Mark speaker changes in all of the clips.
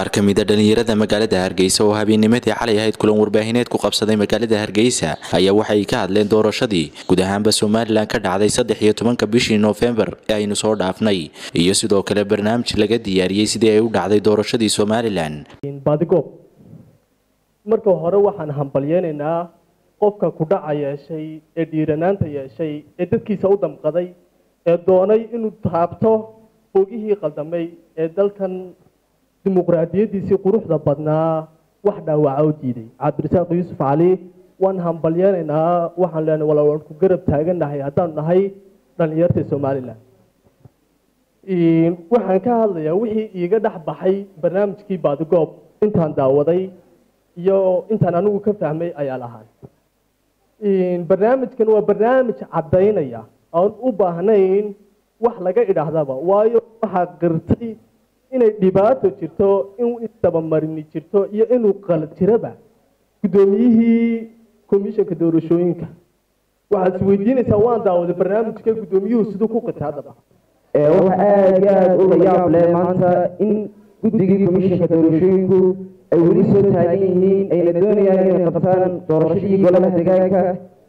Speaker 1: ka mid a dhallinyarada magaalada hargeysa oo habeennimadii xalay ahayd kulan warbaahineed ku qabsaday magaalada hargeysa ayaa waxay ka hadleen doorashadii guud ahaanba somalilan ka dhacday saddex iyo tobanka bishii noofembar ee aynu soo dhaafnay iyo sidoo kale barnaamij laga diyaariyey sidii ay u dhacday doorashadii somalilan
Speaker 2: baadigob marka hore waxaan hambalyeynaynaa qofka kudhaca yeeshay ee dhiiranaanta yeeshay ee dadkiisa u damqaday ee doonay inuu taabto bogihii qaldamay ee dalkan dimuqraadiyadiisii quruxda badnaa wax dhaawaca u diiday cabdirasaaq yuusuf cali waan hambalyeynaynaa waxaan leenahay wala waan ku garab taagannahay haddaanu nahay dhallinyarta somalilan waxaan ka hadlayaa wixii iiga dhex baxay barnaamijkii baadigoob intaan daawaday iyo intaan anigu ka fahmay ayaa lahaan barnaamijkan waa barnaamij caddaynaya aan u baahnayn wax laga idhaahdaba waayo waxaa qirtay inay dhibaato jirto in isdabamarini jirto iyo inuu qalad jiraba guddoomiyihii komishanka doorashooyinka waxaad isweydiinaysaa waan daawaday barnaamijka guddoomiyuhu siduu ku qirtay haddaba
Speaker 3: waxaa aada iyo aada u layaab leh maanta in guddigii komishanka doorashooyinku ay weli soo taagan yihiin ayna doonayaan inay qabtaan doorashadii golaha deegaanka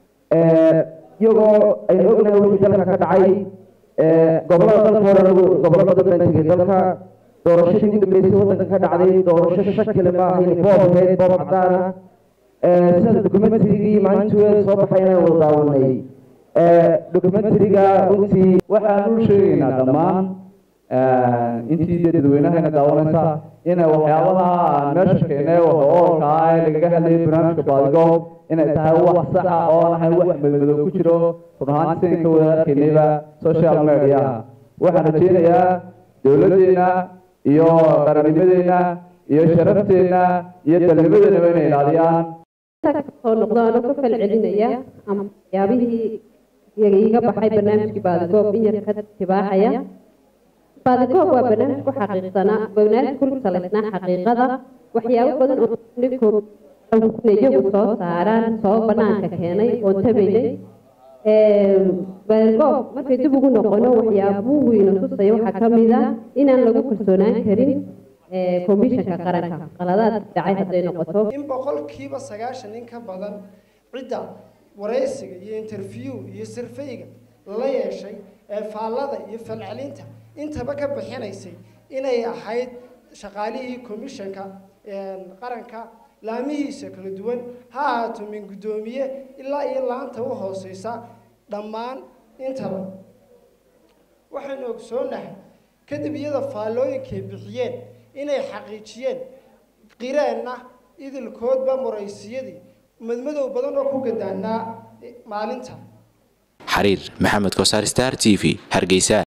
Speaker 3: iyagoo aynu ognahay wixii dalka ka dhacay gobolada dalka hore gobollo badan baan tegay dalka doorashadii ugu dambeysay waddanka ka dhacday doorasho shakile ma ahayn boob ahayd boob cadaan ah sida dokumentarigii maalintii soo baxay inaan wada daawanay dokumentariga runtii
Speaker 4: waxaan u sheegaynaa dhammaan intii dadweynahayna daawanaysa inay waxyaabaha aan meesha keenay oolka ah ee lagaga hadlayay barnaamijka baadigoob inay tahay wax saxa oo aan ahayn wax madmadow ku jiro run ahaanti sidan ka wada arkaynayba social mediaha waxaan rajeynayaa dowladdeena iyo qarannimadeenna iyo sharafteenna iyo dalnimadeenaba inay ilaaliyaan
Speaker 5: soo noqdo anoo ka fal celinaya ama waxyaabihii iga baxay barnaamijkii baadigoob in yar ka tibaaxaya baadigoob waa barnaamij ku xaqiiqsanaa barnaamij ku salaysnaa xaqiiqada waxyaabo badan oo iyagu soo saaraan soo banaanka keenay oon tabaynay baadigoob markay dib ugu noqono waxyaabuhu ina tusaya waxaa ka mid ah inaan lagu kalsoonaan karin komishanka qaranka qaladaad dhacay hadday noqoto
Speaker 6: in boqolkiiba sagaashan in ka badan cidda waraysiga iyo interview iyo sirfayga la yeeshay ee faallada iyo falcelinta intaba ka bixinaysay inay ahayd shaqaalihii komishanka qaranka laamihiisa kala duwan ha ahaato min guddoomiye ilaa iyo laanta u hooseysa dhammaan intaba waxaynu ogsoonahay kadib iyada faallooyinkay bixiyeen inay xaqiijiyeen qireenna idilkoodba muraysiyadii madmadow badan oo ku gadaanaa maalinta
Speaker 1: xariir maxamed kosaar star t v hargeysa